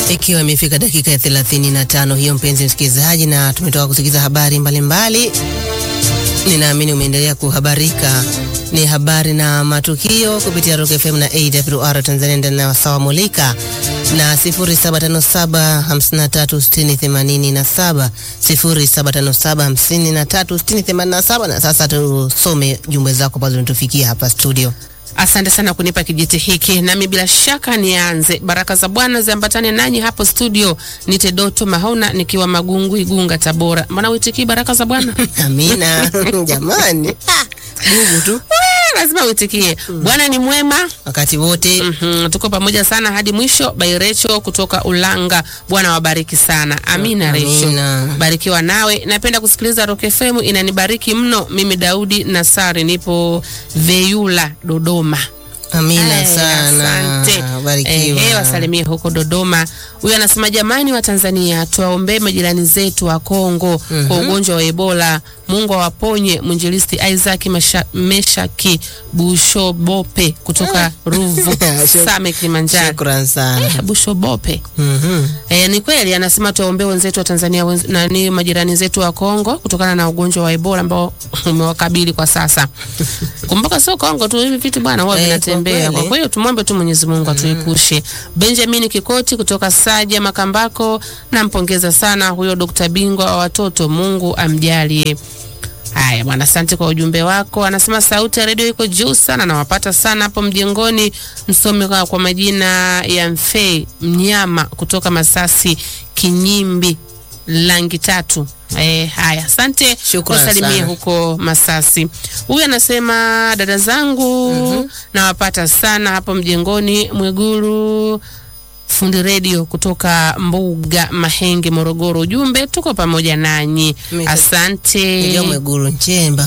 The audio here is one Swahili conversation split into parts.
Ikiwa imefika dakika ya 35 hiyo, mpenzi msikilizaji, na tumetoka kusikiza habari mbalimbali mbali. Ninaamini umeendelea kuhabarika. Ni habari na matukio kupitia Rock FM na AWR Tanzania ndani ya wasawa mulika na 0757536087 0757536087. Na sasa tusome jumbe zako ambazo zinatufikia hapa studio. Asante sana kunipa kijiti hiki, nami bila shaka nianze. Baraka za Bwana ziambatane nanyi hapo studio. Nite Doto Mahona nikiwa Magungu, Igunga, Tabora. Mbona uitikii baraka za Bwana? Amina jamani, gugu tu lazima uitikie. Bwana ni mwema wakati wote. Mhm, tuko pamoja sana hadi mwisho. Bairecho kutoka Ulanga, Bwana wabariki sana. Amina. Recho, Amina. barikiwa nawe. Napenda kusikiliza Rock FM, inanibariki mno. Mimi Daudi Nasari, nipo Veyula, Dodoma. Amina Aya, sana, asante. barikiwa. Ehe, wasalimie huko Dodoma. Huyu anasema jamani, wa Tanzania tuwaombee majirani zetu wa Kongo kwa ugonjwa wa Ebola. Mungu awaponye. Mwinjilisti Isaac Masha- Meshaki Bushobope kutoka Ruvu Shuk- Same, Kilimanjaro. Shukran sana. Eh, Bushobope Mhm. E, ni kweli anasema tuwaombee wenzetu wa Tanzania wenz, nani majirani zetu wa Kongo kutokana na ugonjwa wa Ebola ambao umewakabili kwa sasa. Kumbuka sio Kongo tu, hivi vitu bwana huwa Eh, vinatembea. kwa Kwa hiyo tumwombe tu Mwenyezi Mungu atuepushe. Benjamin Kikoti kutoka Saja Makambako, nampongeza sana huyo Dr. Bingwa wa watoto, Mungu amjalie. Haya bwana, asante kwa ujumbe wako. Anasema sauti ya redio iko juu sana, nawapata sana hapo mjengoni. Msome kwa, kwa majina ya Mfei Mnyama kutoka Masasi Kinyimbi langi tatu. Eh, haya asante, Shukran wasalimie sana. huko Masasi. Huyu anasema dada zangu nawapata sana hapo mjengoni Mwiguru fundi redio kutoka Mbuga Mahenge, Morogoro. Ujumbe tuko pamoja nanyi, Mimi- asante. Ndio Mwigulu Nchemba.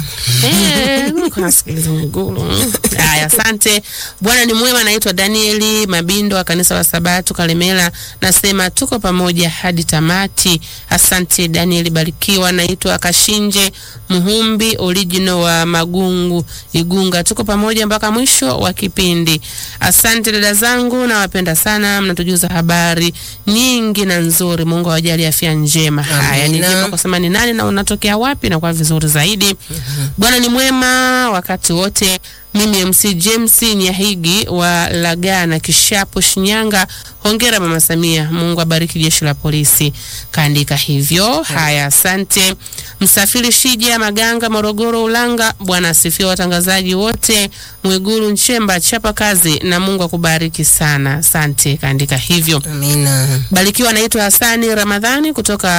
Eh, niko nasikiliza Mwigulu. Haya, asante. Bwana ni mwema. Naitwa Danieli Mabindo wa kanisa la Sabato Kalemela, nasema tuko pamoja hadi tamati. Asante Danieli, barikiwa. Naitwa Kashinje Muhumbi original wa Magungu Igunga, tuko pamoja mpaka mwisho wa kipindi. Asante dada zangu, nawapenda sana, mnatujuza habari nyingi na nzuri. Mungu awajalie afya njema. Haya, ni Amina. vyema kusema ni nani na unatokea wapi na kwa vizuri zaidi. Bwana ni mwema wakati wote. Mimi MC James Nyahigi wa Lagana Kishapu Shinyanga. Hongera Mama Samia, Mungu abariki jeshi la polisi. Kaandika hivyo. Haya, asante. Msafiri Shija Maganga Morogoro Ulanga. Bwana asifiwe watangazaji wote. Mwiguru Nchemba chapa kazi na Mungu akubariki sana. Asante. Kaandika hivyo. Amina. Barikiwa anaitwa Hasani Ramadhani kutoka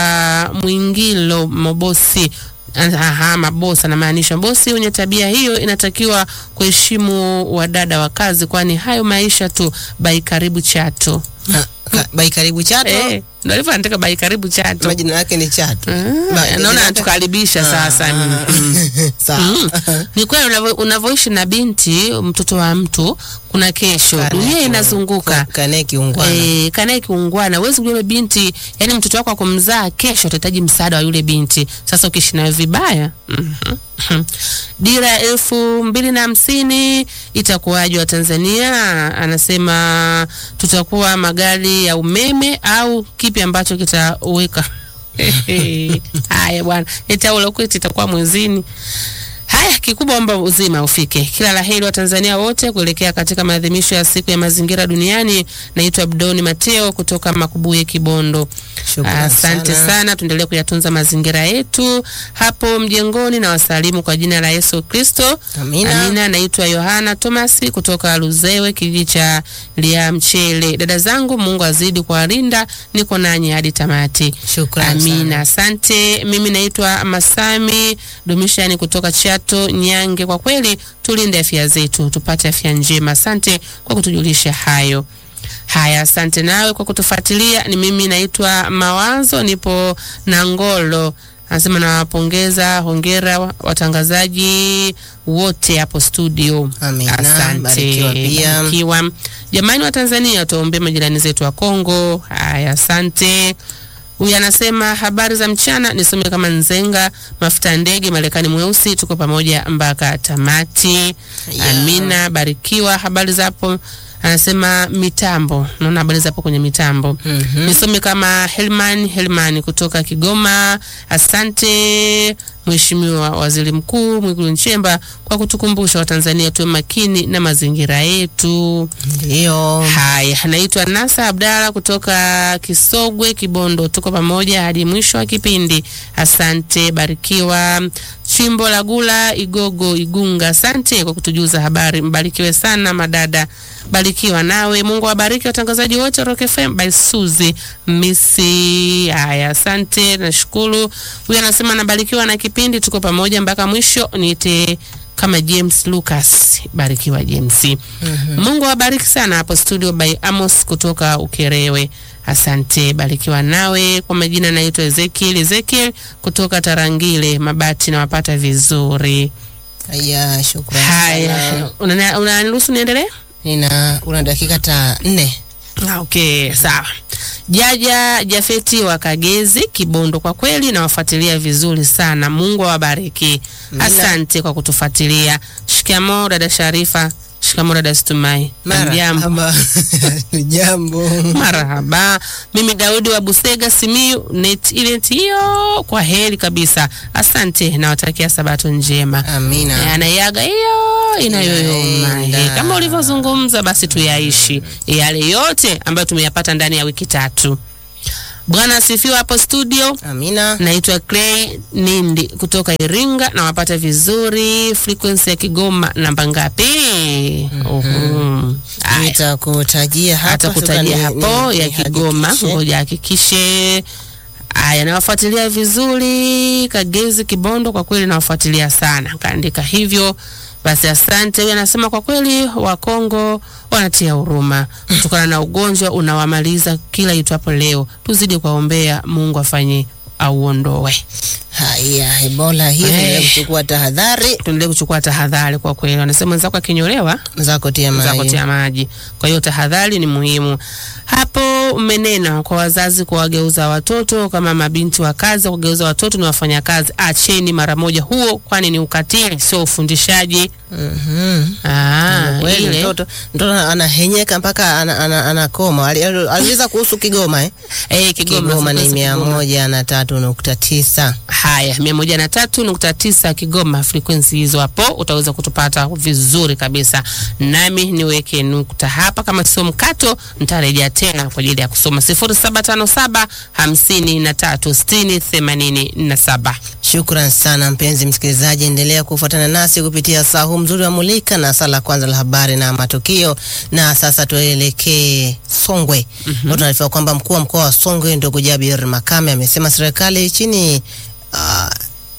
Mwingilo Mobosi. Aha, mabosi anamaanisha bosi wenye tabia hiyo inatakiwa kuheshimu wadada wa kazi, kwani hayo maisha tu. Bai karibu Chato. Ah, ka- Bai karibu Chato. Eh, ndio alivyo andika bai karibu Chato. Majina yake ni Chato. Ah, Bai- naona yake- anatukaribisha sasa. Ah, Mm. Sawa. Mm. Ni kweli unavyo- unavyoishi na binti mtoto wa mtu, kuna kesho, Kanae dunia kiung- inazunguka. Kanae kiungwana. Eh, kanaye kiungwana, huwezi kujua yule binti, yani mtoto wako akumzaa kesho atahitaji msaada wa yule binti. Sasa ukiishi nayo vibaya, mhm. dira ya elfu mbili na hamsini itakuwaje wa Tanzania? Anasema tutakuwa magari ya umeme au kipi ambacho kitaweka haya bwana, itaulakweti itakuwa mwezini Haya, kikubwa omba uzima ufike. Kila la heri wa Tanzania wote kuelekea katika maadhimisho ya siku ya mazingira duniani. Naitwa Abdoni Mateo kutoka Makubuye, Kibondo. Shukrani Asante sana. sana, tuendelee kuyatunza mazingira yetu hapo mjengoni, na wasalimu kwa jina la Yesu Kristo. Amina. Amina. Naitwa Yohana Thomas kutoka Luzewe, kijiji cha Liamchele. Dada zangu, Mungu azidi kuwalinda, niko nanyi hadi tamati. Shukrani Amina, sana. asante. Mimi naitwa Masami Dumishani kutoka Chato Nyange. Kwa kweli tulinde afya zetu, tupate afya njema. Asante kwa kutujulisha hayo. Haya, asante nawe kwa kutufuatilia. Ni mimi naitwa Mawazo, nipo Nangolo. Anasema nawapongeza, hongera wa- watangazaji wote hapo studio. Amina, Asante, barikiwa pia. barikiwa. Jamani wa Tanzania, tuwaombee majirani zetu wa Kongo. Haya, asante. Huyu anasema habari za mchana, nisome kama Nzenga mafuta ya ndege Marekani mweusi, tuko pamoja mpaka tamati. Yeah. Amina, barikiwa. Habari za hapo anasema mitambo, naona habari hapo kwenye mitambo. Mhm. Nisome kama Helman Helman kutoka Kigoma. Asante Mheshimiwa Waziri Mkuu Mwigulu Nchemba kwa kutukumbusha Watanzania tuwe makini na mazingira yetu. Ndio. Haya, anaitwa Nasa Abdalla kutoka Kisogwe, Kibondo. Tuko pamoja hadi mwisho wa kipindi. Asante, barikiwa. Chimbo la Gula, Igogo, Igunga, asante kwa kutujuza habari. Mbarikiwe sana madada, barikiwa nawe. Mungu awabariki watangazaji wote wa Rock FM by Suzy Misi. Haya, asante, nashukuru. Huyu anasema nabarikiwa na kipindi, tuko pamoja mpaka mwisho. Niite kama James Lucas. Barikiwa James. Mungu awabariki sana hapo studio by Amos kutoka Ukerewe. Asante, barikiwa nawe. Kwa majina naitwa Ezekiel Ezekiel kutoka Tarangire Mabati, nawapata vizuri. Haya, shukrani. Haya, sana. unana- unaniruhusu niendelee? Nina una dakika ta nne. Ah, Okay, sawa. Jaja Jafeti wa Kagezi Kibondo, kwa kweli nawafuatilia vizuri sana. Mungu awabariki. Asante kwa kutufuatilia. Shikamoo dada Sharifa. Shikamoo dada Stumai. Hamjambo? Ama jambo. Marahaba. Mimi Daudi wa Busega Simiu net event hiyo kwa heri kabisa. Asante nawatakia sabato njema. Amina. Eh, Anaiaga hiyo inayoyoma. Inaenda. Eh, Kama ulivyozungumza basi tuyaishi yale yote ambayo tumeyapata ndani ya wiki tatu. Bwana asifiwe hapo studio. Amina. Naitwa Clay Nindi kutoka Iringa na wapata vizuri. Frequency ya Kigoma namba ngapi? Uhum. Aya Nitakutajia hapa. hata kutajia sasa hapo ni- ya ni- Kigoma, nihakikishe. ngoja hakikishe. Aya, nawafuatilia vizuri Kagezi Kibondo, kwa kweli nawafuatilia sana, kaandika hivyo. Basi asante. Huyu anasema kwa kweli Wakongo wanatia huruma kutokana na ugonjwa unawamaliza kila itwapo leo. Tuzidi kuwaombea Mungu afanye auondoe. Haya, Ebola hii Eh. hey. kuchukua tahadhari Tuendelee kuchukua tahadhari kwa kweli. Wanasema mwenzako akinyolewa zako tia za maji. kutia maji. Kwa hiyo tahadhari ni muhimu. Hapo umenena kwa wazazi kuwageuza watoto kama mabinti wa kazi, kugeuza watoto ni wafanyakazi. Acheni mara moja huo, kwani ni ukatili, sio ufundishaji. Mhm. Ah, Kweli, ile mtoto mtoto anahenyeka mpaka ana- ana- anakoma. Ali- ali- Aliuliza kuhusu Kigoma eh? eh, Kigoma, Kigoma ni frequency mia Kigoma. moja na tatu nukta tisa. Haya, mia moja na tatu nukta tisa Kigoma, frekwensi hizo hapo utaweza kutupata vizuri kabisa. Nami niweke nukta hapa, kama sio mkato nitarejea tena kwa ajili ya kusoma sifuri saba tano saba hamsini na tatu sitini themanini na saba. Shukran sana mpenzi msikilizaji, endelea kufuatana nasi kupitia saa huu mzuri wa Mulika na saa la kwanza la habari na matukio. Na sasa tuelekee Songwe. mm Tunaarifiwa kwamba mkuu wa mkoa wa Songwe ndugu Jabir Makame amesema serikali chini ah,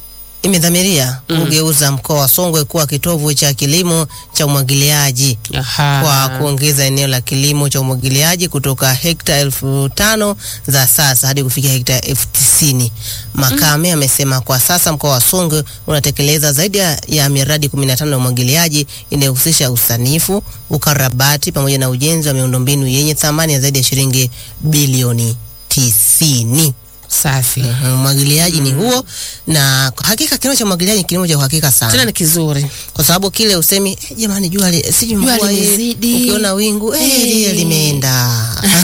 imedhamiria kugeuza mkoa wa Songwe kuwa kitovu cha kilimo cha umwagiliaji Aha. kwa kuongeza eneo la kilimo cha umwagiliaji kutoka hekta elfu tano za sasa hadi kufikia hekta elfu tisini. Makame amesema kwa sasa mkoa wa Songwe unatekeleza zaidi ya, ya miradi 15 ya umwagiliaji inayohusisha usanifu, ukarabati pamoja na ujenzi wa miundombinu yenye thamani ya zaidi ya shilingi bilioni tisini. Safi. Mhm, Umwagiliaji ni huo, na kwa hakika kilimo cha umwagiliaji ni kilimo cha uhakika sana Tena ni kizuri. kwa sababu kile usemi "Eh, jamani, jua li- si Jua mvua hii, limezidi." ukiona wingu eh, Eh. lile limeenda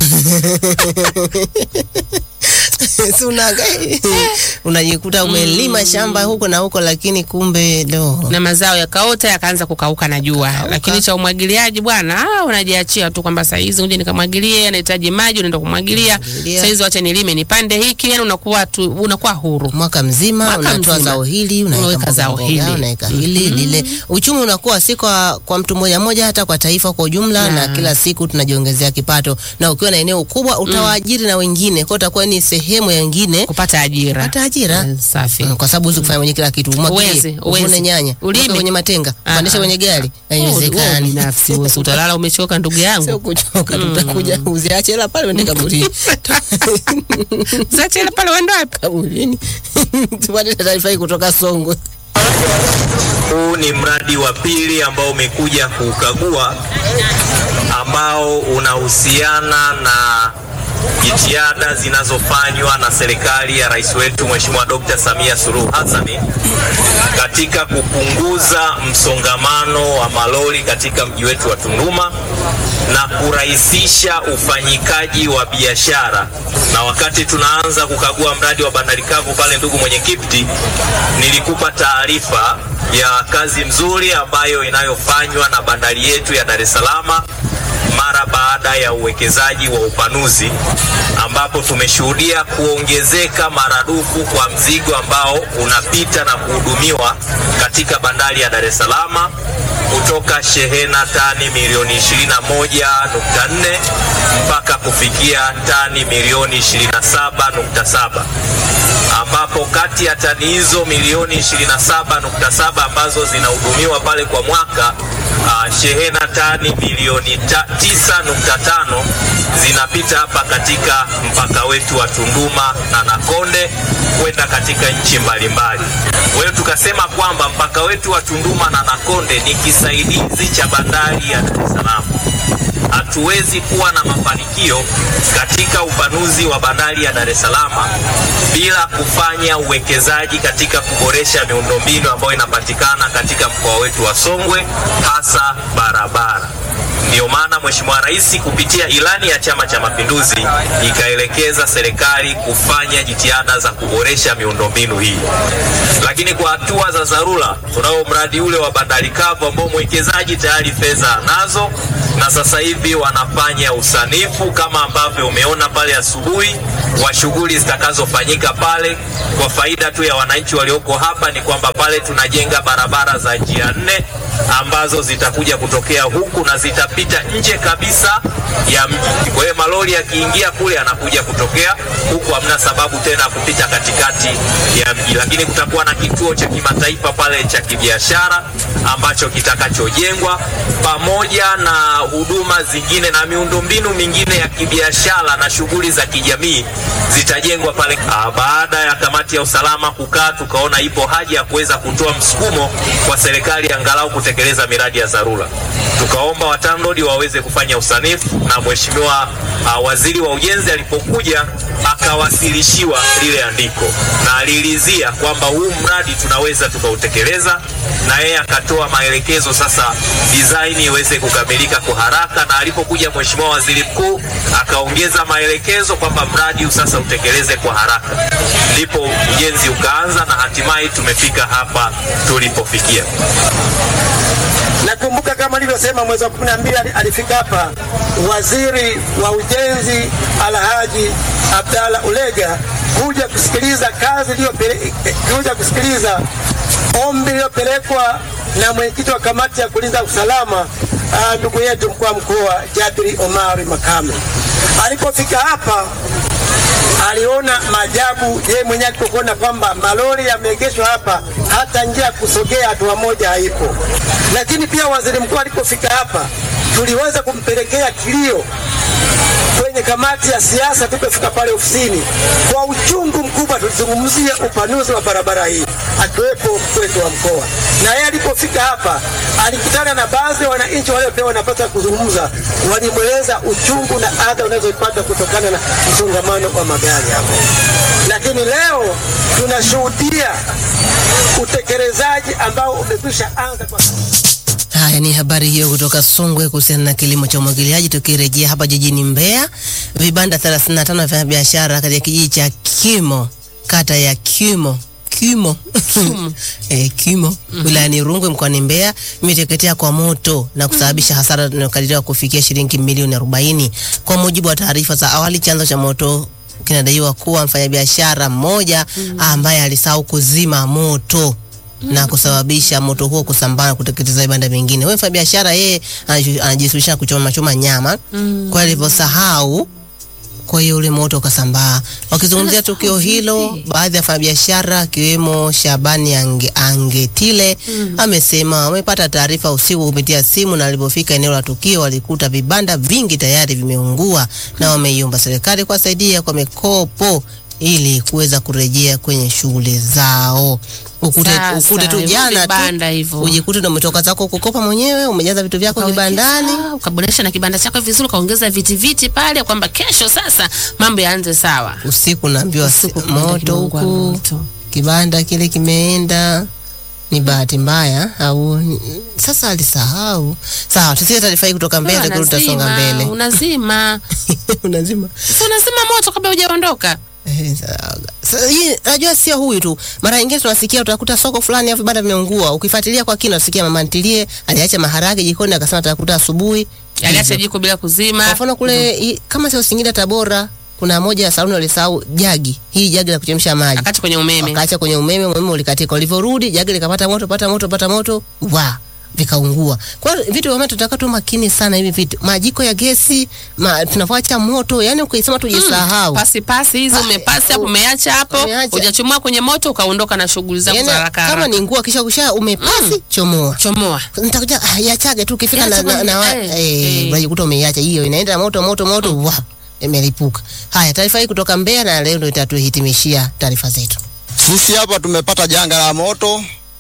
Si unaga- unajikuta umelima shamba huko na huko, lakini kumbe do na mazao yakaota yakaanza kukauka na jua, lakini cha umwagiliaji bwana, ah, unajiachia tu kwamba saa hizi uje nikamwagilie, anahitaji maji, unaenda kumwagilia. Kumwagilia. Saa hizi wacha nilime nipande hiki, yani unakuwa tu, unakuwa huru. mwaka mzima Mwaka unatoa mzima. zao hili Unaweka unaweka mboga zao mboga, hili. unaweka hili lile. Uchumi unakuwa si kwa, kwa mtu mmoja mmoja, hata kwa taifa kwa ujumla, na kila siku tunajiongezea kipato, na ukiwa na eneo kubwa utawaajiri na wengine, kwa utakuwa ni sehemu ya wengine kupata ajira. kupata ajira. Eh, Safi. Mm, kwa sababu huwezi kufanya mwenye kila kitu, Huwezi, umwagilie, huwezi. uvune nyanya, Ulime. uweke kwenye matenga, Ah, upandishe ah. kwenye gari, Oh, wewe haiwezekani. binafsi wewe si utalala umechoka ndugu Sio yangu. kuchoka, tutakuja uziache hela pale uende kaburini. Sasa ile pale uende wapi? Kaburini. Tupate taarifa hii kutoka Songwe. Huu ni mradi wa pili ambao umekuja kukagua ambao unahusiana na jitihada zinazofanywa na serikali ya rais wetu Mheshimiwa Dr. Samia Suluhu Hassan katika kupunguza msongamano wa malori katika mji wetu wa Tunduma na kurahisisha ufanyikaji wa biashara. Na wakati tunaanza kukagua mradi wa bandari kavu pale, ndugu mwenyekiti, nilikupa taarifa ya kazi mzuri ambayo inayofanywa na bandari yetu ya Dar es Salaam mara baada ya uwekezaji wa upanuzi ambapo tumeshuhudia kuongezeka maradufu kwa mzigo ambao unapita na kuhudumiwa katika bandari ya Dar es Salaam kutoka shehena tani milioni 21.4 mpaka kufikia tani milioni 27.7 ambapo kati ya tani hizo milioni 27.7 ambazo zinahudumiwa pale kwa mwaka uh, shehena tani milioni 9.5 zinapita hapa katika mpaka wetu wa Tunduma na Nakonde kwenda katika nchi mbalimbali. Kwa hiyo tukasema kwamba mpaka wetu wa Tunduma na Nakonde ni kisaidizi cha bandari ya Dar es Salaam. Hatuwezi kuwa na mafanikio katika upanuzi wa bandari ya Dar es Salaam bila kufanya uwekezaji katika kuboresha miundombinu ambayo inapatikana katika mkoa wetu wa Songwe, hasa barabara. Ndiyo maana Mheshimiwa Rais kupitia ilani ya Chama cha Mapinduzi ikaelekeza serikali kufanya jitihada za kuboresha miundombinu hii. Lakini kwa hatua za dharura, tunao mradi ule wa bandari kavu ambao mwekezaji tayari fedha anazo na sasa hivi wanafanya usanifu kama ambavyo umeona pale asubuhi wa shughuli zitakazofanyika pale. Kwa faida tu ya wananchi walioko hapa ni kwamba pale tunajenga barabara za njia nne ambazo zitakuja kutokea huku na zitapita nje kabisa ya mji. Kwa hiyo malori yakiingia kule yanakuja kutokea huku, hamna sababu tena ya kupita katikati ya mji. Lakini kutakuwa na kituo cha kimataifa pale cha kibiashara ambacho kitakachojengwa pamoja na huduma zingine na miundombinu mingine ya kibiashara na shughuli za kijamii zitajengwa pale. Ah, baada ya kamati ya usalama kukaa, tukaona ipo haja ya kuweza kutoa msukumo kwa serikali angalau kutekeleza miradi ya dharura. Tukaomba watanrodi waweze kufanya usanifu na mheshimiwa uh, waziri wa ujenzi alipokuja akawasilishiwa lile andiko na aliridhia kwamba huu mradi tunaweza tukautekeleza, na yeye akatoa maelekezo sasa design iweze kukamilika kwa haraka, na alipokuja mheshimiwa waziri mkuu akaongeza maelekezo kwamba mradi huu sasa utekeleze kwa haraka, ndipo ujenzi ukaanza na hatimaye tumefika hapa tulipofikia. Nakumbuka kama nilivyosema, mwezi wa kumi na mbili alifika hapa waziri wa ujenzi Alhaji Abdalla Ulega kuja kusikiliza kazi iliyopele- kuja kusikiliza ombi lililopelekwa na mwenyekiti wa kamati ya kulinda usalama ah, ndugu yetu mkuu wa mkoa Jabiri Omari Makame. Alipofika hapa aliona maajabu yeye mwenyewe alipokuona kwamba malori yameegeshwa hapa, hata njia ya kusogea hatua moja haipo. Lakini pia waziri mkuu alipofika hapa, tuliweza kumpelekea kilio kwenye kamati ya siasa tulipofika pale ofisini. Kwa uchungu mkubwa, tulizungumzia upanuzi wa barabara hii, akiwepo mkuu wetu wa mkoa, na yeye alipofika hapa alikutana na baadhi ya wananchi waliopewa nafasi ya kuzungumza, walimweleza uchungu na adha unazopata kutokana na msongamano wa magari hapo. Lakini leo tunashuhudia utekelezaji ambao umekwisha anza kwa Haya ni habari hiyo kutoka Songwe kuhusiana na kilimo cha umwagiliaji. Tukirejea hapa jijini Mbeya, vibanda 35 vya biashara katika kijiji cha Kimo, kata ya Kimo Kimo eh, Kimo wilayani Rungwe mkoani Mbeya imeteketea kwa moto na kusababisha hasara inayokadiriwa kufikia shilingi milioni 40. Kwa mujibu wa taarifa za awali, chanzo cha moto kinadaiwa kuwa mfanyabiashara mmoja ambaye alisahau kuzima moto na kusababisha moto huo kusambaa na kuteketeza vibanda vingine. Wewe mfanyabiashara yeye anaju- anajishughulisha na kuchoma choma nyama kwa alivyosahau, kwa hiyo ule moto ukasambaa. Wakizungumzia tukio hilo, baadhi ya wafanyabiashara akiwemo Shabani Ange, Angetile amesema wamepata taarifa usiku kupitia simu, na walipofika eneo la tukio walikuta vibanda vingi tayari vimeungua, na wameiomba serikali kuwasaidia kwa mikopo ili kuweza kurejea kwenye shughuli zao. Ukute, Sasa, ukute tu hivyo jana vibanda tu hivyo. ujikute ndo umetoka zako kukopa mwenyewe, umejaza vitu vyako kibandani. Ukawekeza, ukaboresha na kibanda chako vizuri, ukaongeza viti viti pale, kwamba kesho sasa mambo yaanze sawa. Usiku naambiwa si- Usiku kibanda moto kimeungua huku, moto. kibanda kile kimeenda. Ni bahati mbaya au sasa alisahau? Sawa, tusikie taarifa hii kutoka mbele, Wewe lakini tutasonga unazima, mbele. Unazima. Unazima Si unazima moto kabla hujaondoka. Eh, sa- sa- hii najua sio huyu tu. Mara nyingine tunasikia utakuta soko fulani hapo vibanda vimeungua. Ukifuatilia kwa kina usikia mama ntilie aliacha maharage jikoni akasema atakuta asubuhi. Aliacha Hivyo. jiko bila kuzima. Kwa mfano kule i- kama sio Singida Tabora kuna moja ya saluni walisahau jagi. Hii jagi la kuchemsha maji. Akati kwenye umeme. Wakaacha kwenye umeme, umeme ulikatika. Ulivyorudi jagi likapata moto, pata moto, pata moto, wa vikaungua. Kwa hiyo vitu vya moto tunataka tu makini sana hivi vitu. Majiko ya gesi, ma, tunavyoacha moto, yani ukisema tujisahau. Pasi pasi hizo Ah, umepasi hapo umeacha hapo, umeacha. hujachomoa kwenye moto ukaondoka na shughuli zako Yaani, za haraka kama haraka. ni nguo kisha kusha umepasi chomoa. Chomoa. Nitakuja ah, yachage tu ukifika na, Iache na, na, kwenye- na eh, eh, eh. unajikuta umeiacha hiyo inaenda moto moto moto wa imelipuka. Haya, taarifa hii kutoka Mbeya na leo ndio itatuhitimishia taarifa zetu. Sisi hapa tumepata janga la moto.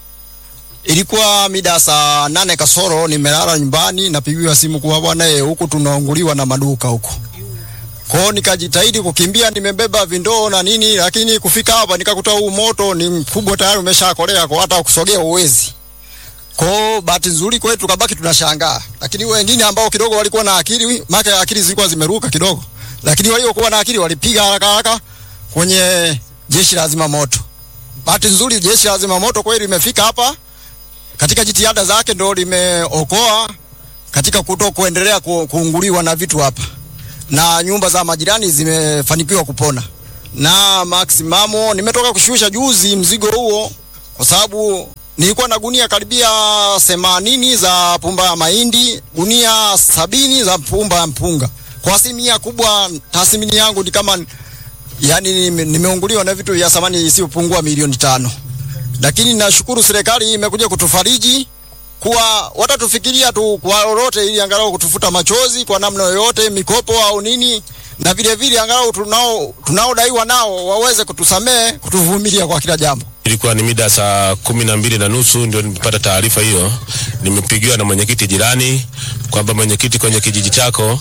Ilikuwa mida saa nane kasoro, nimelala nyumbani, napigiwa simu kuwa bwana, eh, huku tunaunguliwa na maduka huku. Kwao nikajitahidi kukimbia, nimebeba vindoo na nini, lakini kufika hapa nikakuta huu moto ni mkubwa tayari, umeshakolea kwa hata kusogea uwezi. Kwao bahati nzuri kwetu tukabaki tunashangaa, lakini wengine ambao kidogo walikuwa na akili, maana akili zilikuwa zimeruka kidogo, lakini waliokuwa na akili walipiga haraka haraka kwenye jeshi la zimamoto. Bahati nzuri jeshi la zimamoto kweli limefika hapa katika jitihada zake, ndo limeokoa katika kuto kuendelea ku, kuunguliwa na vitu hapa, na nyumba za majirani zimefanikiwa kupona. Na maksimamo nimetoka kushusha juzi mzigo huo, kwa sababu nilikuwa na gunia karibia themanini za pumba ya mahindi, gunia sabini za pumba ya mpunga. Kwa asilimia kubwa tathmini yangu ni kama yani nime- nimeunguliwa na vitu vya thamani isiyopungua milioni tano, lakini nashukuru serikali imekuja kutufariji kuwa watatufikiria tu kwa lolote, ili angalau kutufuta machozi kwa namna yoyote, mikopo au nini, na vile vile angalau tunao tunaodaiwa nao waweze kutusamehe, kutuvumilia kwa kila jambo. Ilikuwa ni mida saa kumi na mbili na nusu ndio nimepata taarifa hiyo. Nimepigiwa na mwenyekiti jirani kwamba mwenyekiti, kwenye kijiji chako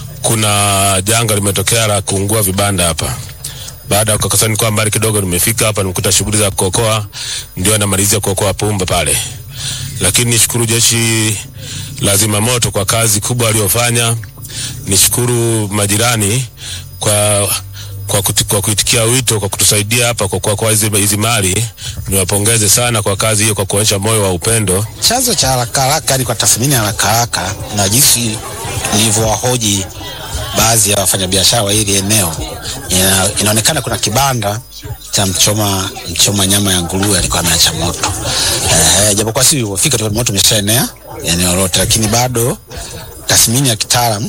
kuna janga limetokea la kuungua vibanda hapa. Baada ya kukasani nilikuwa mbali kidogo, nimefika hapa nimekuta shughuli za kuokoa, ndio namalizia kuokoa pumba pale, lakini nishukuru jeshi la zimamoto kwa kazi kubwa waliofanya. Nishukuru majirani kwa kwa, kuti, kwa kuitikia wito kwa kutusaidia hapa kwa kwa, kwa hizi, hizi mali. Niwapongeze sana kwa kazi hiyo, kwa kuonyesha moyo wa upendo. Chanzo cha haraka haraka ni kwa tathmini ya haraka haraka na jinsi nilivyowahoji baadhi ya wafanyabiashara wa hili eneo, ina, inaonekana kuna kibanda cha mchoma mchoma nyama ya nguruwe alikuwa ameacha moto. Eh, japokuwa si ulivyofika tu moto umeshaenea eneo lote, lakini bado tathmini ya kitaalamu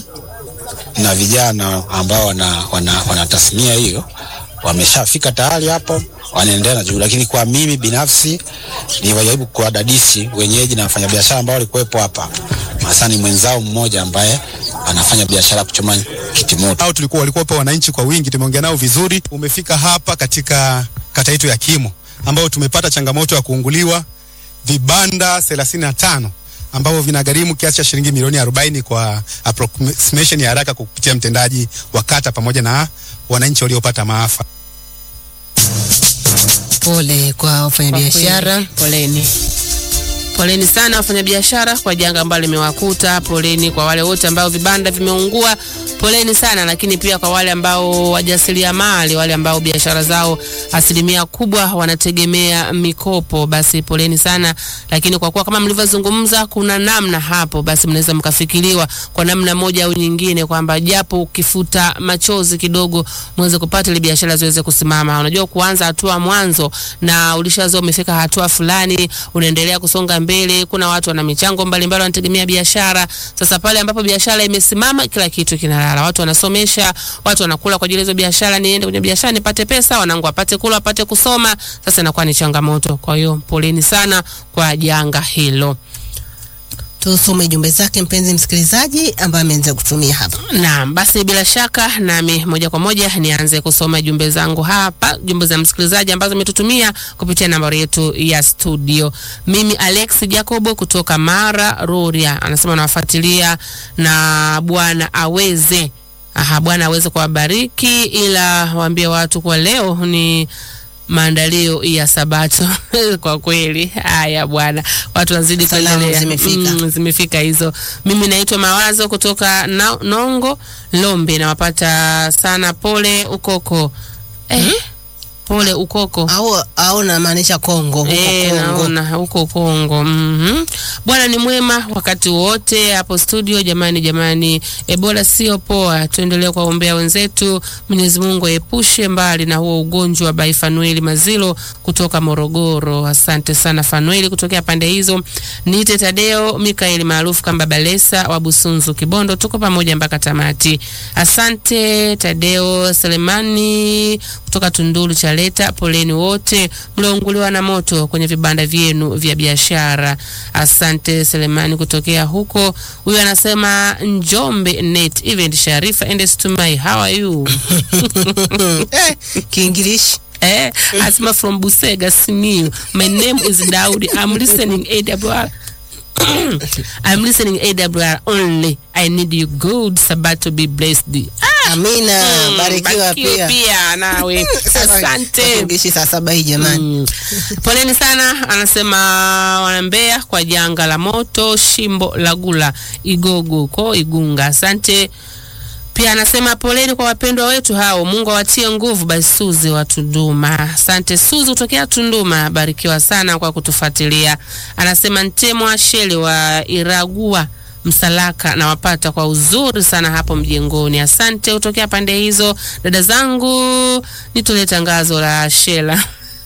na vijana ambao wana, wana, wana tasnia hiyo wameshafika tayari hapo, wanaendelea na juu. Lakini kwa mimi binafsi niwajaribu kuwadadisi wenyeji na wafanyabiashara ambao walikuwepo hapa, hasa ni mwenzao mmoja ambaye anafanya biashara ya kuchoma kitimoto. au tulikuwa walikuwa wananchi kwa wingi, tumeongea nao vizuri. Umefika hapa katika kata yetu ya Kimo ambao tumepata changamoto ya kuunguliwa vibanda 35 ambavyo vinagharimu kiasi cha shilingi milioni 40 kwa approximation ya haraka kupitia mtendaji wa kata pamoja na wananchi waliopata maafa. Pole kwa wafanyabiashara. Kwa kweli, Poleni. Poleni sana wafanyabiashara kwa janga ambalo limewakuta. Poleni kwa wale wote ambao vibanda vimeungua. Poleni sana, lakini pia kwa wale ambao wajasiriamali, wale ambao biashara zao asilimia kubwa wanategemea mikopo, basi poleni sana. Lakini kwa kuwa kama mlivyozungumza, kuna namna hapo, basi mnaweza mkafikiriwa kwa namna moja au nyingine, kwamba japo ukifuta machozi kidogo, mweze kupata ile biashara ziweze kusimama. Unajua, kuanza hatua mwanzo na ulishazoea umefika hatua fulani, unaendelea kusonga mbele. Kuna watu wana michango mbalimbali wanategemea biashara. Sasa pale ambapo biashara imesimama, kila kitu kinalala. Watu wanasomesha, watu wanakula kwa ajili ya hizo biashara, niende kwenye biashara nipate pesa, wanangu wapate kula, wapate kusoma. Sasa inakuwa ni changamoto. Kwa hiyo poleni sana kwa janga hilo. tusome jumbe zake mpenzi msikilizaji ambaye ameanza kutumia hapa. Naam, basi bila shaka nami moja kwa moja nianze kusoma jumbe zangu hapa, jumbe za msikilizaji ambazo ametutumia kupitia nambari yetu ya studio. Mimi Alex Jacobo kutoka Mara Rorya anasema anawafuatilia na Bwana aweze Aha, Bwana aweze kuwabariki, ila waambie watu kwa leo ni maandalio ya Sabato. kwa kweli, haya bwana, watu wazidi Salamu kuendelea. zimefika. Mm, zimefika hizo. Mimi naitwa Mawazo kutoka na, Nongo Lombe, nawapata sana. Pole ukoko eh, pole ukoko Au au namaanisha Kongo huko Eh, Kongo. naona huko Kongo. Mhm. Bwana ni mwema wakati wote hapo studio. Jamani, jamani, Ebola sio poa, tuendelee kuwaombea wenzetu. Mwenyezi Mungu aepushe mbali na huo ugonjwa. Bai Fanueli Mazilo kutoka Morogoro. Asante sana Fanueli kutokea pande hizo. Niite Tadeo Mikaeli maarufu kama Balesa wa Busunzu Kibondo, tuko pamoja mpaka tamati. Asante Tadeo Selemani kutoka Tunduru Chaleta, poleni wote mliounguliwa na moto kwenye vibanda vyenu vya biashara. Asante Selemani kutokea huko. Huyu anasema Njombe Net Event Sharifa and Stumai, how are you? Eh, Kiingilishi. eh, asema from Busega Simiyu. My name is Daudi. I'm listening AWR. I'm listening AWR only. I need you good Sabato be blessed. Ah, Amina, mm, barikiwa pia. pia nawe. Asante. Kiingilishi saa saba hii jamani. Mm. Poleni sana, anasema wanambea kwa janga la moto Shimbo la Gula Igogo ko Igunga. Asante. Pia anasema poleni kwa wapendwa wetu hao, Mungu awatie nguvu. Basi Suzi wa Tunduma, asante Suzi kutokea Tunduma, barikiwa sana kwa kutufuatilia. Anasema Ntemwa Shele wa Iragua Msalaka nawapata kwa uzuri sana hapo mjengoni. Asante kutokea pande hizo, dada zangu, nitolee tangazo la Shela.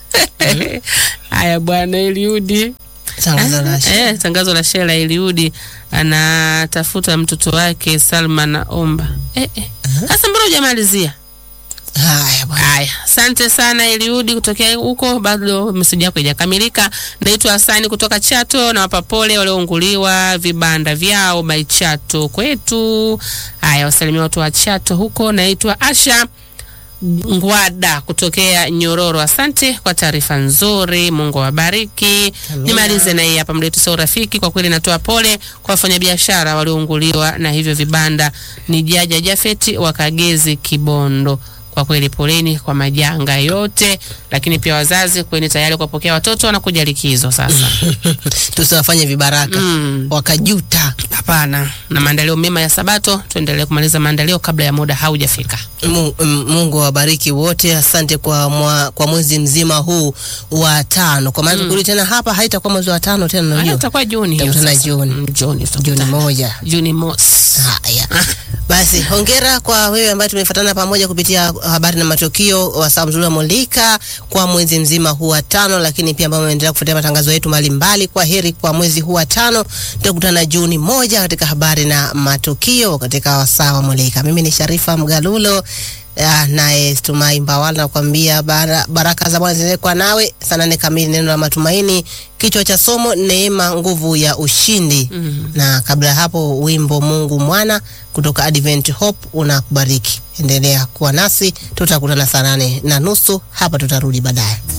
Haya bwana Eliudi. Tangazo la Eh, tangazo la Shela Eliudi anatafuta mtoto wake Salma naomba. Eh, eh. Sasa mbona hujamalizia? Haya bwana. Haya, asante sana Eliudi kutokea huko, bado meseji yako haijakamilika. Naitwa Hasani kutoka Chato, na wapa pole waliounguliwa vibanda vyao by Chato kwetu. Haya, wasalimia watu wa Chato huko. Naitwa Asha Ngwada kutokea Nyororo. Asante kwa taarifa nzuri, Mungu awabariki. Nimalize na hii hapa, mletu sio rafiki. Kwa kweli natoa pole kwa wafanyabiashara waliounguliwa na hivyo vibanda. Ni Jaja Jafeti wa Kagezi Kibondo. Kwa kweli poleni kwa majanga yote, lakini pia wazazi kweni tayari kuwapokea watoto wanakuja likizo sasa. Tusiwafanye vibaraka Mm. wakajuta. Hapana, na maandalio mema ya Sabato, tuendelee kumaliza maandalio kabla ya muda haujafika. Mu- m- Mungu awabariki wote. Asante kwa mwa, kwa mwezi mzima huu wa tano, kwa maana tukirudi tena hapa haitakuwa mwezi wa tano tena, Haya, unajua itakuwa Juni hiyo Tutakutana sasa. Juni. Mm, Juni Juni tutakutana. moja. Juni mosi. Haya basi, hongera kwa wewe ambaye tumefuatana pamoja kupitia habari na matukio wa saa mzuri wa Molika kwa mwezi mzima huu wa tano, lakini pia ambao umeendelea kufuatia matangazo yetu mbalimbali. Kwa heri kwa mwezi huu wa tano, tutakutana Juni moja katika habari na matukio katika wasaa wa Molika. Mimi ni Sharifa Mgalulo. Ah, naye Stumai Mbawala nakwambia bara, baraka za Bwana ziendelee kwa nawe. Saa nane kamili neno la matumaini, kichwa cha somo neema, nguvu ya ushindi. Na kabla ya hapo wimbo Mungu mwana kutoka Advent Hope unakubariki. Endelea kuwa nasi, tutakutana saa nane na nusu hapa, tutarudi baadaye.